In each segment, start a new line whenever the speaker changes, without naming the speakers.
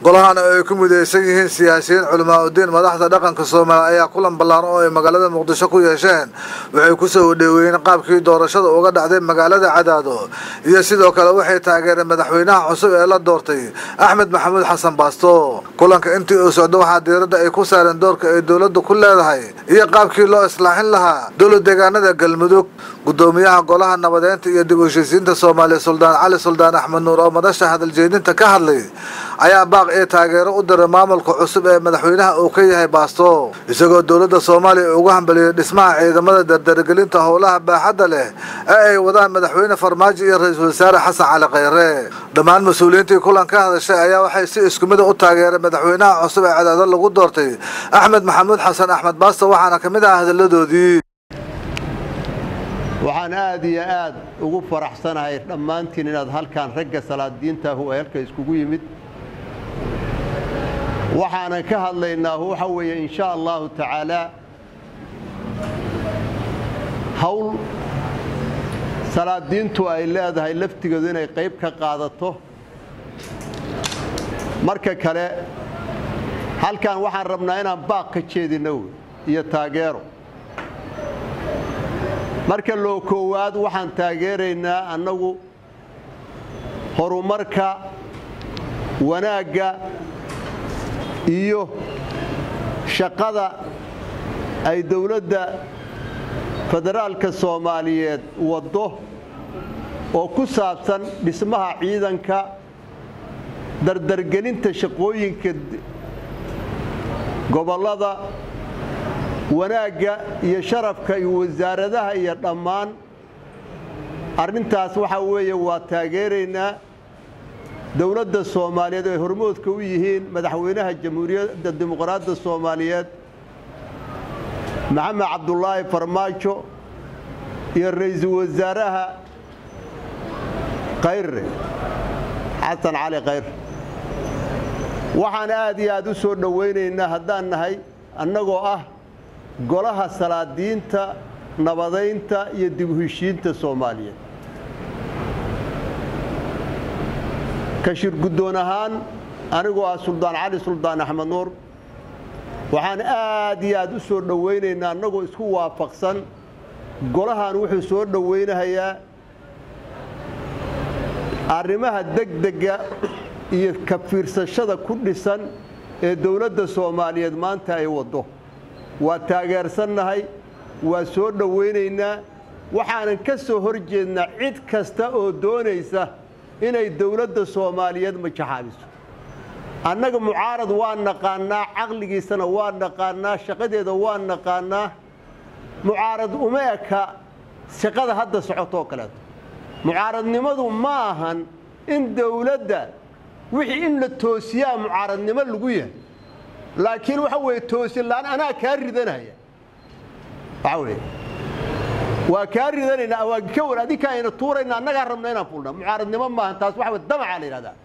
golahan oo ay ku midaysan yihiin siyaasiyiin culamaa udiin madaxda dhaqanka soomaaliya ayaa kulan ballaaran oo ay magaalada muqdisho ku yeesheen waxay ku soo dhoweeyeen qaabkii doorashada uga dhacday magaalada cadaado iyo sidoo kale waxay taageereen madaxweynaha cusub ee la doortay axmed maxamuud xasan baasto kulanka intii uu socdo waxaa diiradda ay ku saareen doorka ay dowladdu ku leedahay iyo qaabkii loo islaaxin lahaa dowlad deegaanada galmudug gudoomiyaha golaha nabadeynta iyo dib u heshiisiinta soomaaliya suldaan cali suldaan axmed nuur oo madasha hadaljeedinta ka hadlay ayaa baaq ee taageero u diray maamulka cusub ee madaxweynaha uu ka yahay baasto isagoo dowladda soomaaliya ugu hambaliyey dhismaha ciidamada dardargelinta howlaha baaxadda leh ee ay wadaan madaxweyne farmaajo iyo ra-iisul wasaare xasan cali khayre dhammaan mas-uuliyiintii kulan ka hadashay ayaa waxay si isku mid a u taageereen madaxweynaha cusub ee cadaado lagu doortay axmed maxamuud xasan axmed baasto waxaana ka mid ah hadalladoodii
waxaan aad iyo aad ugu faraxsanahay dhammaantiin inaad halkaan ragga salaadiintaahu ee halka iskugu yimid waxaanan ka hadlaynaa waxa weeye in sha allahu tacaalaa hawl salaadiintu ay leedahay laftigeedu inay qayb ka qaadato marka kale halkan waxaan rabnaa inaan baaq ka jeedinno iyo taageero marka loo koowaad waxaan taageeraynaa annagu horumarka wanaagga iyo shaqada ay dowladda federaalka soomaaliyeed waddo oo ku saabsan dhismaha ciidanka dardargelinta shaqooyinka gobollada wanaagga iyo sharafka iyo wasaaradaha iyo dhammaan arrintaas waxaa weeye waa taageeraynaa dowladda soomaaliyeed ay hormoodka u yihiin madaxweynaha jamhuuriyadda dimuqraadda soomaaliyeed maxamed cabdulaahi farmaajo iyo ra-iisul wasaaraha khayre xasan cali khayre waxaan aad iyo aad u soo dhowaynaynaa haddaan nahay annagoo ah golaha salaadiinta nabadaynta iyo dib u heshiinta soomaaliyeed ka shir guddoon ahaan anigoo ah suldaan cali suldaan axmed nuur waxaan aad iyo aad u soo dhowaynaynaa annagoo isku waafaqsan golahan wuxuu soo dhowaynahayaa arrimaha degdega iyo ka fiirsashada ku dhisan ee dowladda soomaaliyeed maanta ay waddo waa taageersannahay waa soo dhowaynaynaa waxaanan ka soo hor jeednaa cid kasta oo doonaysa inay dowladda soomaaliyeed majaxaabiso annaga mucaarad waa naqaannaa caqligiisana waa naqaannaa shaqadeeda waa naqaannaa mucaarad uma eka shaqada hadda socotoo kaleeto mucaaradnimadu ma ahan in dowladda wixii in la toosiyaa mucaaradnimo lagu yahay laakiin waxa weeye toosin la'aan anaa kaa ridanaya waxa weeye waa kaa ridanaynaa waa ka war adinka ayna tuurayna annagaa rabna inaan fulna mucaaradnimo maahan taas waxa weye damaca la yidhahdaa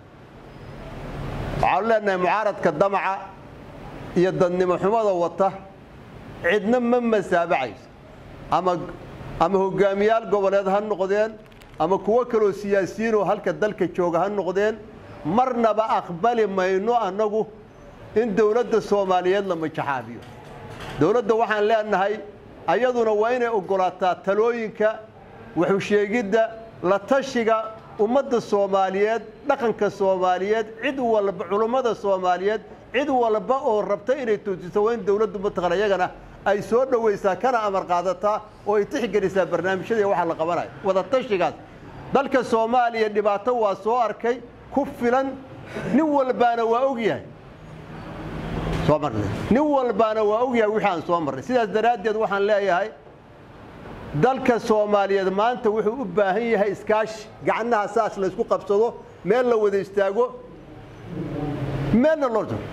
waxaanu leenahay mucaaradka damaca iyo dadnimo xumada wata cidna ma masaabacayso ama ama hogaamiyaal goboleed ha noqdeen ama kuwo kaloo siyaasiyiinoo halka dalka jooga ha noqdeen marnaba aqbali mayno annagu in dowladda soomaaliyeed la majaxaabiyo dowladda waxaan leenahay ayaduna waa inay oggolaataa talooyinka waxusheegidda la tashiga ummadda soomaaliyeed dhaqanka soomaaliyeed cid walba culummada soomaaliyeed cid walba oo rabta inay toosiso waa in dowladdu mataqan iyagana ay soo dhowaysaa kana amar qaadataa oo ay tixgelisaa barnaamijyada waxa la qabanayo wada tashigaas dalka soomaaliya dhibaato waa soo arkay ku filan nin walbaana waa ogyahay soo marnay nin walbaana waa ogyahay wixii aan soo marnay sidaas daraaddeed waxaan leeyahay dalka soomaaliyeed maanta wuxuu u baahan yahay iskaashi gacnaha saas la isku qabsado meel la wada istaago meelna loo jiro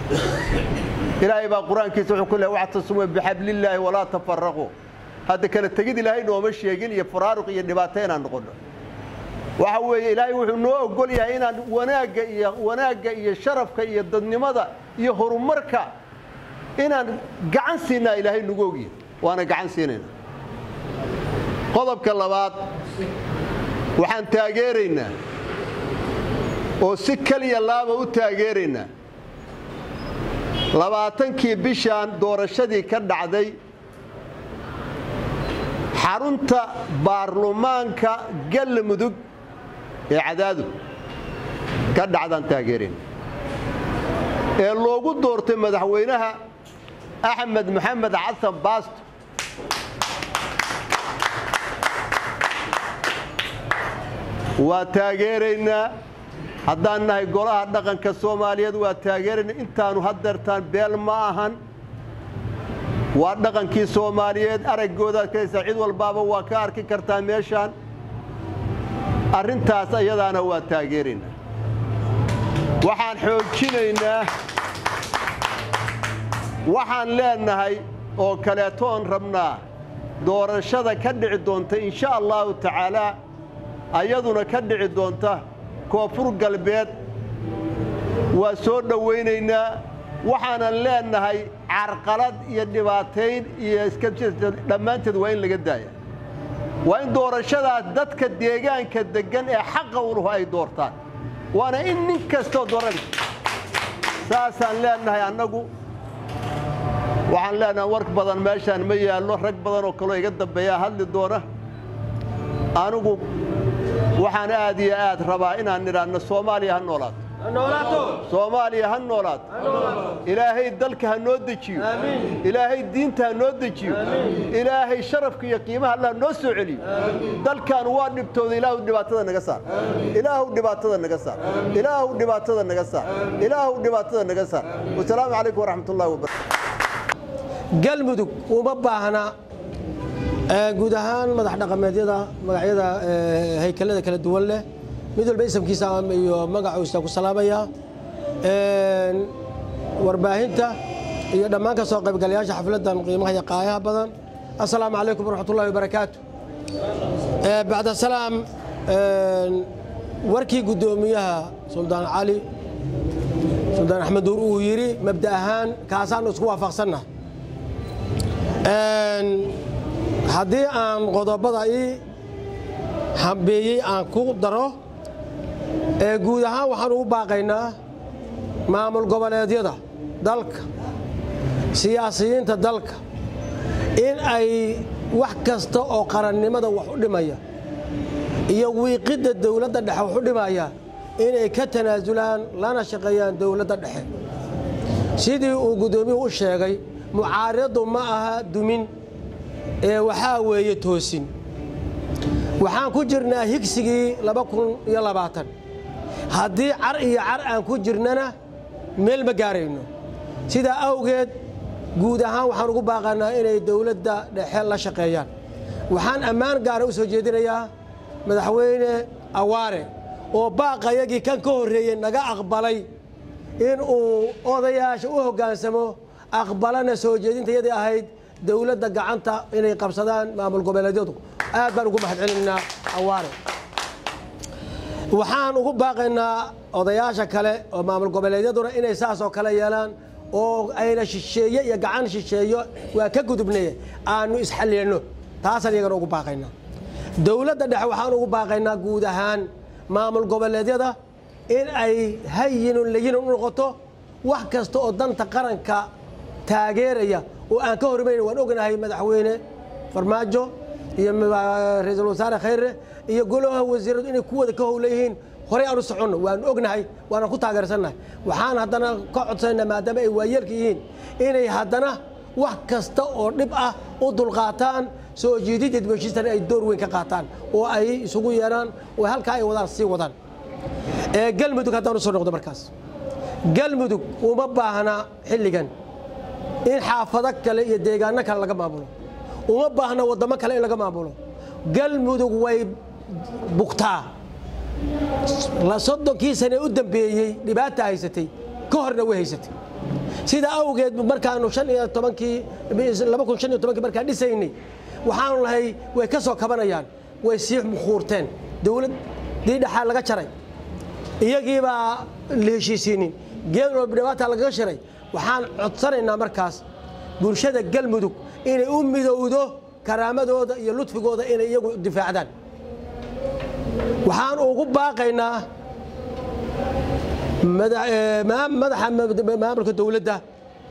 ilaahay baa qur-aankiisa wuxuu ku leehay wactasumuu bixablillaahi walaa tafaraquu hadda kala tegid ilaahay nooma sheegin iyo faraaruq iyo dhibaato inaan noqono waxa weeye ilaahay wuxuu noo ogol yahay inaan wanaagga iyo wanaagga iyo sharafka iyo dadnimada iyo horumarka inaan gacan siinaa ilaahay nagu ogyahay waana gacan siinayna qodobka labaad waxaan taageeraynaa oo si keliya laaba u taageeraynaa labaatankii bishaan doorashadii ka dhacday xarunta baarlamaanka galmudug ee cadaadu ka dhacdaan taageereen ee loogu doortay madaxweynaha axmed maxamed xasan baasto waa taageeraynaa haddaan nahay golaha dhaqanka soomaaliyeed waa taageeraynaa intaanu hadeertaan beel ma ahan waa dhaqankii soomaaliyeed araggoodaad kalaysaa cid walbaaba waa ka arki kartaa meeshaan arrintaas ayadaana waa taageeraynaa waxaan xoojinaynaa waxaan leenahay oo kaleetoon rabnaa doorashada ka dhici doonta insha allahu tacaalaa ayaduna ka dhici doonta koonfur galbeed waa soo dhowaynaynaa waxaanan leenahay carqalad iyo dhibaatayn iyo dhammaanteed waa in laga daaya waa in doorashadaas dadka deegaanka deggan ee xaqa uluhu ay doortaan waana in nin kastoo dooran saasaan leenahay annagu waxaan leenahay war badan meeshaan ma yaallo rag badan oo kaloo iga dambeeyaa hadli doona anigu waxaan aad iyo aad rabaa inaan nidhaahno soomaaliya ha noolaato soomaaliya ha noolaato ilaahay dalka ha noo dejiyo ilaahay diinta ha noo dejiyo ilaahay sharafka iyo qiimaha allah noo soo celiyo dalkan waa dhibtooda ilaahu dhibaatada naga saar ilaahu dhibaatada naga saar ilaahu dhibaatada naga saar ilaahu dhibaatada naga saar wasalaamu calaykum waraxmat ullahi wabarakatu
galmudug uma baahna guud ahaan madax dhaqameedyada magacyada haykalada kala duwan leh mid walba isamkiisa iyo magacuisa ku salaamaya warbaahinta iyo dhammaan ka soo qaybgalayaasha xafladdan qiimaha iyo qaayaha badan assalaamu calaykum waraxmat ullahi wabarakaatu bacda salaam warkii guddoomiyaha suldaan cali suldaan axmed duur uu yidhi mabda ahaan kaasaanu isku waafaqsannaha haddii aan qodobada ii hambeeyey aan ku daro guud ahaan waxaan ugu baaqaynaa maamul goboleedyada dalka siyaasiyiinta dalka in ay wax kasta oo qarannimada wax u dhimaya iyo wiiqidda dowladda dhexe wax u dhimaya inay ka tanaasulaan lana shaqeeyaan dowladda dhexe sidii uu guddoomiyuhu u sheegay mucaaridadu ma aha dumin ee waxaa weeye toosin waxaan ku jirnaa higsigii laba kun iyo labaatan haddii car iyo car aan ku jirnana meel ma gaarayno sidaa awgeed guud ahaan waxaan ugu baaqanaa inay dowladda dhexe la shaqeeyaan waxaan ammaan gaara u soo jeedinayaa madaxweyne awaare oo baaqayagii kan ka horreeyey naga aqbalay inuu odayaasha u hoggaansamo aqbalana soo jeedintayadii ahayd dowladda gacanta inay qabsadaan maamul goboleedyadu aad baan ugu mahadcelinaynaa awaare waxaan ugu baaqaynaa odayaasha kale oo maamul goboleedyaduna inay saas oo kale yeelaan oo ayna shisheeye iyo gacan shisheeyo waa ka gudubnay aanu isxalilno taasaan iyagana ugu baaqaynaa dowladda dhexe waxaan ugu baaqaynaa guud ahaan maamul goboleedyada in ay hayinun layinun u noqoto wax kasta oo danta qaranka taageeraya oo aan ka hormayn waan ognahay madaxweyne farmaajo iyo ra-iisul wasaare khayre iyo golaha wasiiradu inay ku wada ka howla yihiin horey aan u soconno waanu ognahay waana ku taageersannahay waxaan haddana ka codsanayna maadaama ay waayeelka yihiin inay haddana wax kasta oo dhib ah u dulqaataan soo jiididda dibheshiistan ay door weyn ka qaataan oo ay isugu yeedhaan oo halkaa ay wadaan sii wadaan galmudug haddaan u soo noqdo markaas galmudug uma baahna xilligan in xaafado kale iyo deegaano kale laga maamulo uma baahna waddamo kale in laga maamulo galmudug way bugtaa soddonkii sane u dambeeyey dhibaata haysatay ka horna way haysatay sidaa awgeed markaanu shan iyo tobankii laba kun shan iyo tobankii markaan dhisaynay waxaanu lahay way ka soo kabanayaan way sii mukhuurteen dowladdii dhexaa laga jaray iyagiibaa la heshiisiinin geed walba dhibaata lagaga shiray waxaan codsanaynaa markaas bulshada galmudug inay u midowdo karaamadooda iyo ludfigooda inay iyagu difaacdaan waxaan ugu baaqaynaa madaxa maamulka dowladda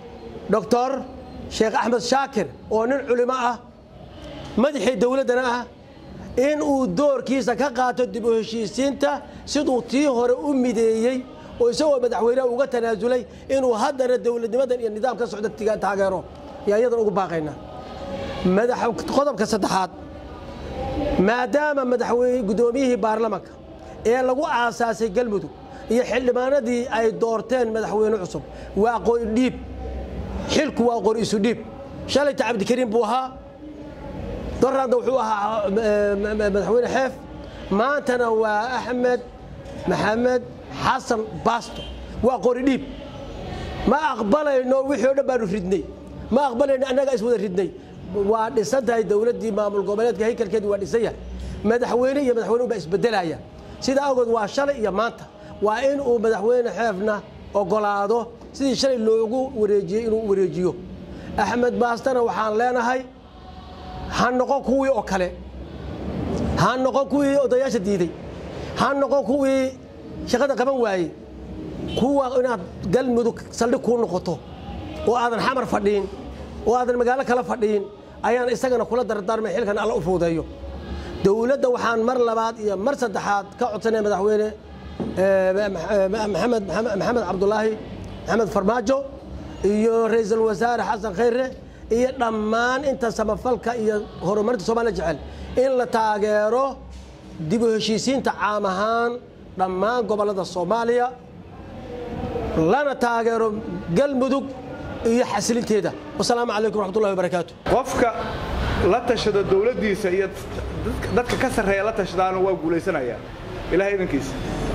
doctor sheekh axmed shaakir oo nin culimo ah madaxii dowladdana ah in uu doorkiisa ka qaato dib u heshiisiinta siduu tii hore u mideeyey oo isagoo madaxweyneha uga tanaasulay inuu haddana dowladnimadan iyo nidaam ka socda taageero yaa iyadan ugu baaqaynaa qodobka saddexaad maadaama madaxweyne guddoomiyihii baarlamanka ee lagu aasaasay galmudug iyo xildhibaanadii ay doorteen madaxweyne cusub waa qori dhiib xilku waa qori isu dhiib shalayta cabdikariim buu ahaa doraadna wuxuu ahaa madaxweyne xeef maantana waa axmed maxamed xasan baasto waa qori dhiib ma aqbalayno wixii o dhan baanu ridnay ma aqbalayno annagaa is wada ridnay waa dhisan tahay dowladdii maamul goboleedka haykalkeedi waa dhisan yahay madaxweyne iyo madaxweyne baa isbedelaya sidaa awgeed waa shalay iyo maanta waa in uu madaxweyne xeefna ogolaado sidii shalay loogu wareejiyey inuu wareejiyo axmed baastana waxaan leenahay ha noqon kuwii oo kale ha noqon kuwii odayaasha diiday ha noqon kuwii shaqada qaban waayey kuwa inaad galmudug saldhig kuu noqoto oo aadan xamar fadhiin oo aadan magaalo kala fadhiin ayaan isagana kula dardaarmay xilkan alla u fuudeeyo dowladda waxaan mar labaad iyo mar saddexaad ka codsanaya madaxweyne maxamed maxamed cabdulaahi maxamed farmaajo iyo ra-iisul wasaare xasan khayre iyo dhammaan inta samafalka iyo horumarinta soomaliya jecel in la taageero dib u heshiisiinta caam ahaan dhammaan gobollada soomaaliya lana taageero galmudug iyo xasilinteeda wasalaamu calaykum raxmatullahi wabarakaatu
qofka la tashado dowladdiisa iyo dadka ka sarreeya la tashadaana waa guulaysanayaa ilahay idankiisa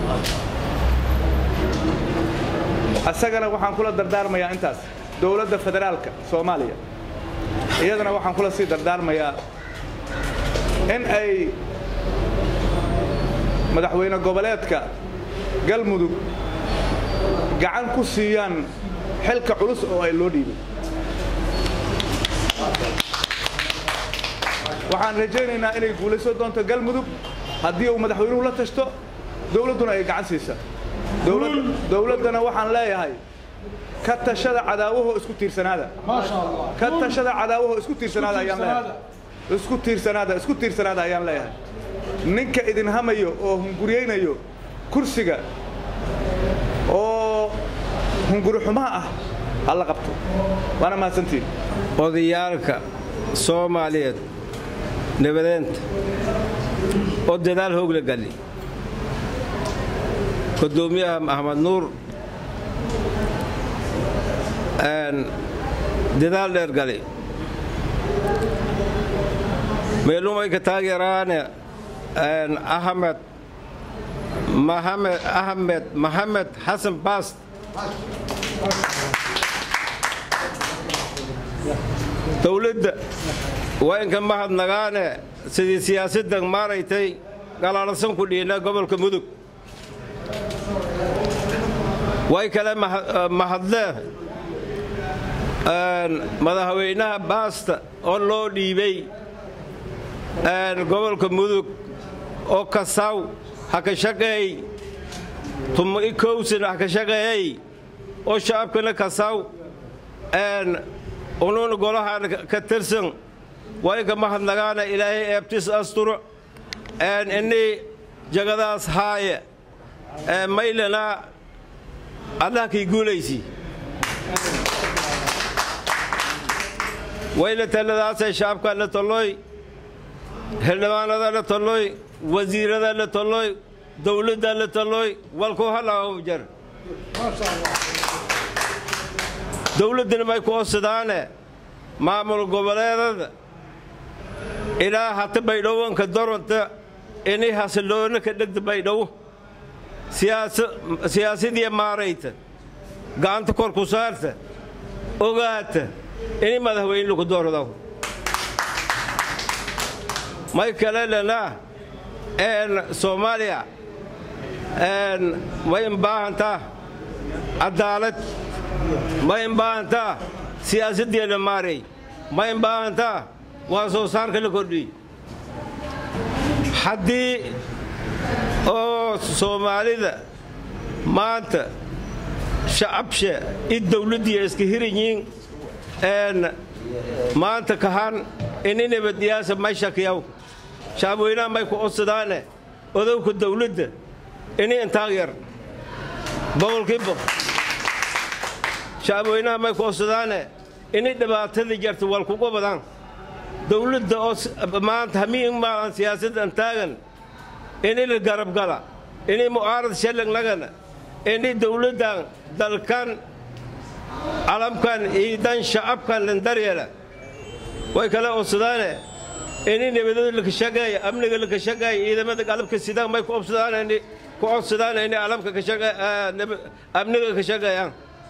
asagana waxaan kula dardaarmayaa intaas dowladda federaalka soomaaliya iyadana waxaan kula sii dardaarmayaa in ay madaxweyne goboleedka galmudug gacan ku siiyaan xilka culus oo ay loo dhiibay waxaan rajaynaynaa inay guulayso doonto galmudug haddii uu madaxweynuhu la tashto dowladduna ay gacan siisa dowladdana waxaan leeyahay ka tashada cadaawahoo isku tiirsanaada ka tashada cadaawahoo isku tiirsanaada ayaan leeyahay isku tiirsanaada isku tiirsanaada ayaan leeyahay ninka idin hamayo oo hunguriyaynayo kursiga oo hunguri xumaha ah ha la qabto waana mahadsantiin
odayaalka soomaaliyeed nabadeenta oo dadaal hoog la gali gudoomiyaha maxamed nuur dadaal dheer gali meelumayka taageeraane ahmed mahamed ahmed maxamed xasan baast dowladda waa inka mahadnagaane sidii siyaasaddan maaraytay galaalasan ku dhiina gobolka mudug way kale mahadlee madaxweynaha baasta oo loo dhiibay gobolka mudug oo kasaw ha ka shaqeey tumo i kowsana ha ka shaqeeyey oo shacabkana kasaw unuuna golahaan ka tirsan waa inka mahadnagaana ilaahay eebtis asturo innii jagadaas haaye maylana allah kay guulaysi wayna taladaasay shacabkaa la tolloy xildhibaanada la tolloy wasiirada la tolloy dowladda la tolloy walku halaahum jar dowladdana may ku osadaane maamul goboleedada ilaa hata baydhowanka doronta inay hasilloona ka dhegta baydhowo siyaasadii maarayta gacanta kor ku saarta ogaata inay madaxweyne lagu doordo may kale lenaa soomaaliya may imbaahantaa cadaalad ma imbaahantaa siyaasaddeena maaray ma imbaahantaa waa soo saarka la kordhiyey haddii oo soomaalida maanta shacabsha i dawladdiiya iska hiranyiin maanta kahan ini nabaddiyaasa may shakiyaw shacabweynaha may ku codsadaane odowka dawladda ini intaag yar boqolkii boqol shacabweynaha may ku codsadaane ini dhibaatadii jarta wal kuga badaan dawladda oo maanta hamiin maalan siyaasaddan taagan ini la garabgala ini mu'aarad shallagnagana ini dawladdan dalkan calamkan ciidan shacabkan landaryeela way kale codsadaane ini nabadada lakashagaaya amniga lakashagaaya ciidamada qalabka sidaan may ku obsadaan ku codsadaan ini calamka amniga ka shagaayaan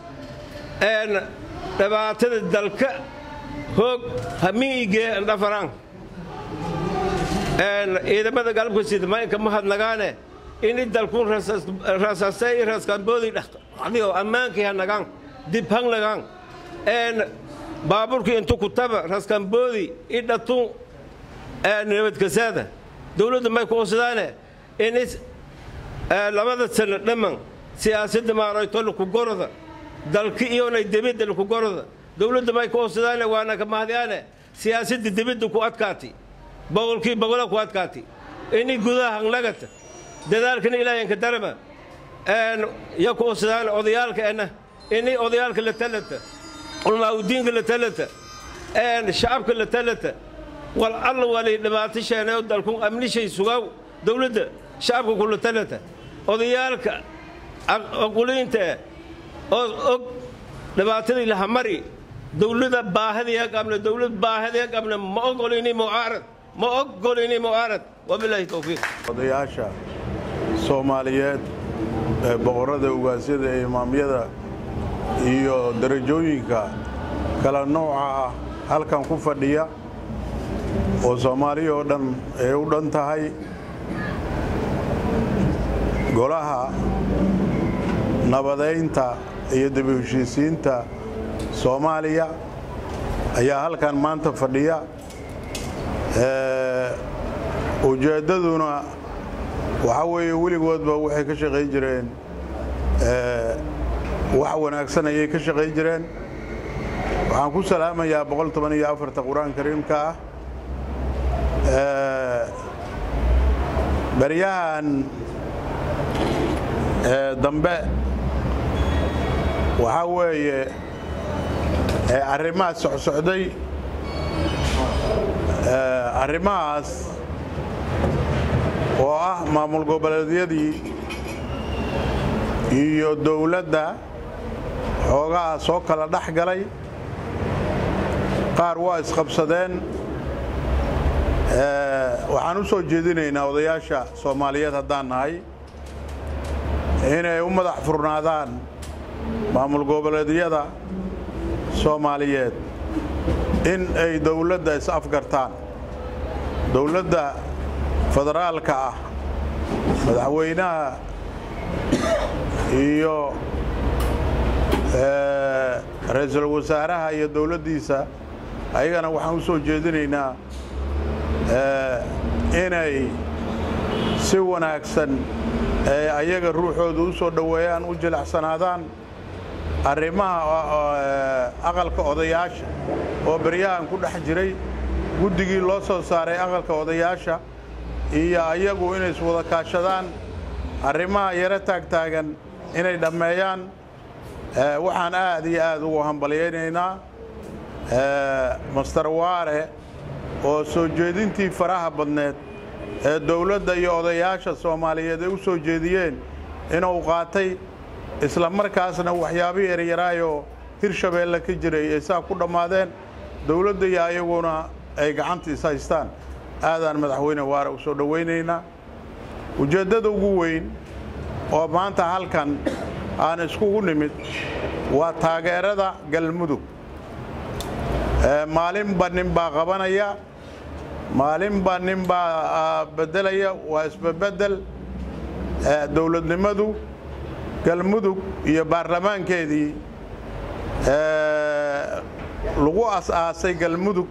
dhibaatada dalka hoog hamiigee dhafaraan ciidamada qalabka sida maynka mahadnagaane ini dalkun rasaasay raaskamboodi dhaqdigo ammaankii hanagaan dib hangnagaan baaburkii intu kutaba raskamboodi idhatun nabadkasaada dawladda may ku cusadaane in labada sano dhamman siyaasadda maarayto lakugoroda dalki iyonay debidda lakugoroda dawladda may ku cusadaane waana ka mahadyaane siyaasadda debidda ku adkaati boqolkii boqola ku adkaati ini gudaha hanglagata dadaalkana ilaahanka darama ya ku cusadaane odayaalka ena ini odayaalka la talata culmaaudiinka la talata shacabka la talata wal alla walay dhibaato sheenayo dalkun amnishay sugaw dawladda shacabka kula talata odayaalka aquliinta oo og dhibaatadii lahamari dawlada baahadiya qabna dawlad baahadiya qabna ma ogolini mucaarad ma ogolini mucaarad wabilaahi towfiiq
odayaasha soomaaliyeed ee boqorrada ugaasyada ee imaamyada iyo darajooyinka kala nooca ah halkan ku fadhiya oo soomaaliya oo dhan ay u dhan tahay golaha nabadaynta iyo dib u heshiisiinta soomaaliya ayaa halkan maanta fadhiya ujeeddaduna waxaa weeye weligoodba waxay ka shaqayn jireen wax wanaagsan ayay ka shaqayn jireen waxaan ku salaamayaa boqol toban iyo afarta qur-aan kariimka ah baryahan dambe waxaa weeye arrimahaas socsocday arrimahaas oo ah maamul goboleedyadii iyo dowladda xoogaha soo kala dhex galay qaar waa isqabsadeen waxaan u soo jeedinaynaa odayaasha soomaaliyeed haddaan nahay inay u madax furnaadaan maamul goboleedyada soomaaliyeed in ay dowladda is-afgartaan dowladda federaalka ah madaxweynaha iyo ra-iisul wasaaraha iyo dowladdiisa ayagana waxaan u soo jeedinaynaa inay si wanaagsan ee ayaga ruuxooda u soo dhoweeyaan u jilacsanaadaan arrimaha aqalka odayaasha oo beryahan ku dhex jiray guddigii loo soo saaray aqalka odayaasha iyo ayagu inay iswada kaashadaan arrimaha yaro taagtaagan inay dhammeeyaan waxaan aad iyo aad ugu hambalyaynaynaa master waare oo soo jeedintii faraha badneed ee dowladda iyo odayaasha soomaaliyeed ay u soo jeediyeen inuu qaatay isla markaasna waxyaabihii eryaraayoo hirshabeelle ka jiray ay saa ku dhammaadeen dowladda iyo ayaguna ay gacanta is haystaan aadaan madaxweyne waare u soo dhowaynaynaa ujeeddada ugu weyn oo maanta halkan aan iskugu nimid waa taageerada galmudug maalinba nin baa qabanaya maalinba nin baa beddelaya waa isbabedel dowladnimadu galmudug iyo baarlamaankeedii lagu as-aasay galmudug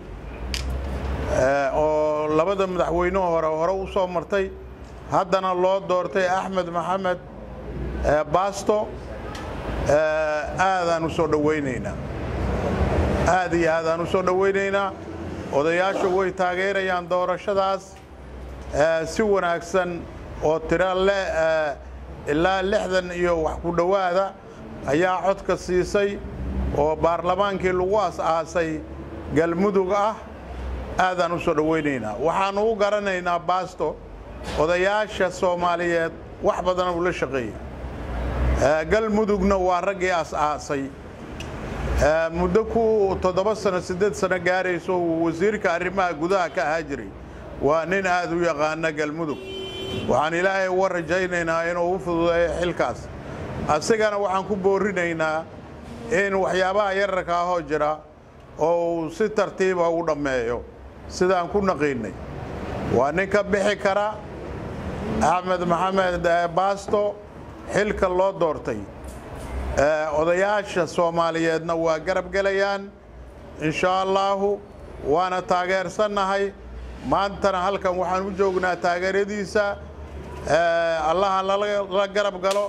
oo labada madaxweynuhu hore hore u soo martay haddana loo doortay axmed maxamed baasto aadaan u soo dhowaynaynaa aad iyo aadaan u soo dhowaynaynaa odayaashu way taageerayaan doorashadaas si wanaagsan oo tiro le ilaa lixdan iyo wax ku dhowaada ayaa codka siisay oo baarlamaankii lagu as-aasay galmudug ah aadaan u soo dhowaynaynaa waxaannu u garanaynaa baasto odayaasha soomaaliyeed wax badana uu la shaqeeyey galmudugna waa raggii as-aasay muddo ku toddoba sano siddeed sano gaarayso uu wasiirka arrimaha gudaha ka ahaa jiray waa nin aad u yaqaana galmudug waxaan ilaahay uga rajaynaynaa inuu u fududeeyo xilkaas asigana waxaan ku boorinaynaa in waxyaabaha yararka ahoo jira oo uu si tartiiba u dhammeeyo sidaan ku naqiinnay waa nin ka bixi kara axmed maxamed baasto xilka loo doortay odayaasha soomaaliyeedna waa garab gelayaan inshaa allaahu waana taageersannahay maantana halkan waxaan u joognaa taageeradiisa allaha la garab galo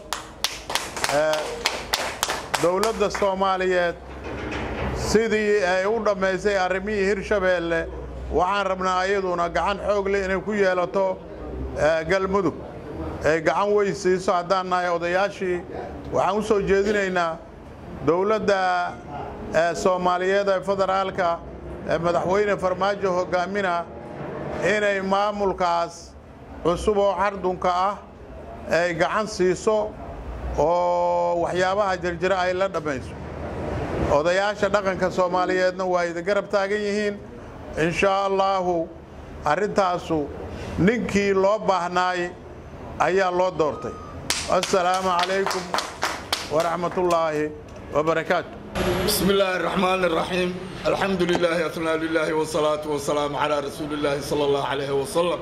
dowladda soomaaliyeed sidii ay u dhammaysay arrimihii hirshabeelle waxaan rabnaa iyaduna gacan xoog leh inay ku yeelato galmudug ay gacan weyn siiso haddaan nahay odayaashii waxaan u soo jeedinaynaa dowladda soomaaliyeed ee federaalka ee madaxweyne farmaajo hogaamina inay maamulkaas cusub oo cardunka ah ay gacan siiso oo waxyaabaha jirjira ay la dhammayso odayaasha dhaqanka soomaaliyeedna waa idin garab taagan yihiin inshaa allaahu arrintaasu ninkii loo baahnaay ayaa loo doortay assalaamu calaykum waraxmat ullaahi wabarakaatu
بسم الله الرحمن الرحيم الحمد لله أثنى لله والصلاة والسلام على رسول الله صلى الله عليه وسلم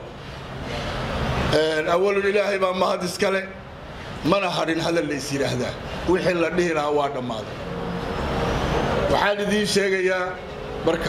أول إلهي ما ما هذا سكله ما نهارين هذا اللي يصير هذا وحين لدينا واد مال وحال ذي شيء يا بركة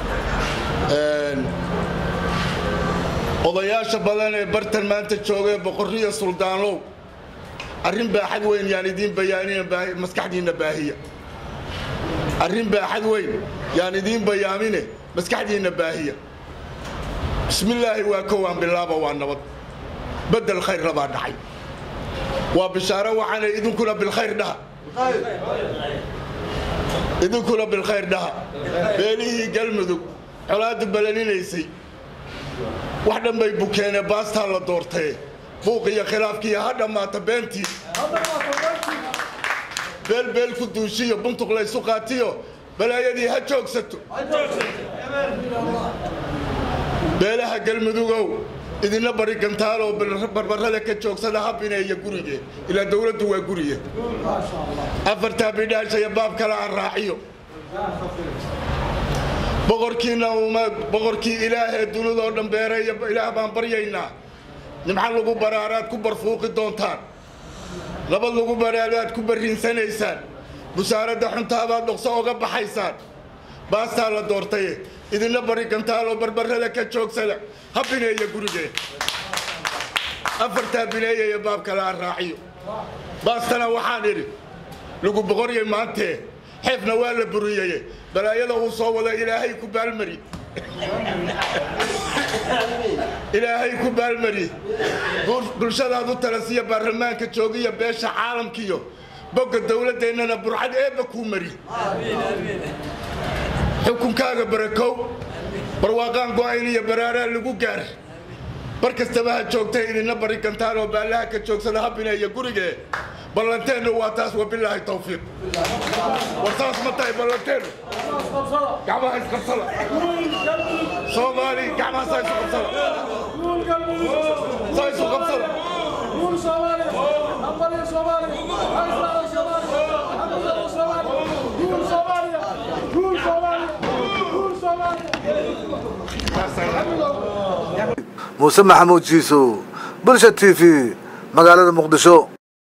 odayaasha badan ee bartan maanta joogay boqorriya suldaanow arrin baaxad weyn yaan idiin bayaanina maskaxdiinna baahiya arrin baaxad weyn yaan idiin bayaamine maskaxdiinna baahiya bismillaahi waa kowaan bilaaba waa nabad bedel khayrna baa dhacay waa bishaaro waxaana idinkuna bilkhayr dhaha idinkuna bilkhayr dhaha beelihii galmudug colaaddu balaninaysay wax dhan bay bukeene baastaa la doortee buuq iyo khilaafkiiyo ha dhammaata beentii beel beel ku duushiyo buntuq laysu qaatiyo balaayadii ha joogsato beelaha galmudugow idinla bari gantaaloo barbarrada ka joogsada ha bineeya gurigee ilaa dowladdu waa guriye afartaa bidhaashaya baab kale aan raaciyo boqorkiina uma boqorkii ilaahee dunidoo dhan beereeya ilaah baan baryaynaa nimco lagu baraaraad ku barfuuqi doontaan nabad lagu baraaraad ku barriinsanaysaan busaaradda xuntaabaad dhokso oga baxaysaan baastaa la doortaye idinla bari gantaaloo barbarrada ka joogsada ha bineeya gurigee afartaa bineeyaya baab kale aan raaciyo baastana waxaan idhi lagu boqoryay maantee xeefna waa la buriyeye balaayada uu soo wada ilaahay ku baalmari ilaahay ku baalmari bulshadaad u talasiya baarlamaanka joogiya beesha caalamkiyo bogga dowladdeennana burcad eebba kuu mari xukunkaaga barakow barwaaqaan go'ayn iyo baraaraa lagu gaar bar kastaba ha joogtay idinla bari gantaan oo baallaha ka joogsada ha bineeya gurigee ballanteennu waa taas wabilaahi tawfiiq war saas ma tahay ballanteennu gacmaha isqabsada soomaali gacmaha saa isu qabsada saa isu qabsada
muuse maxamuud jiisow bulsha t v magaalada muqdisho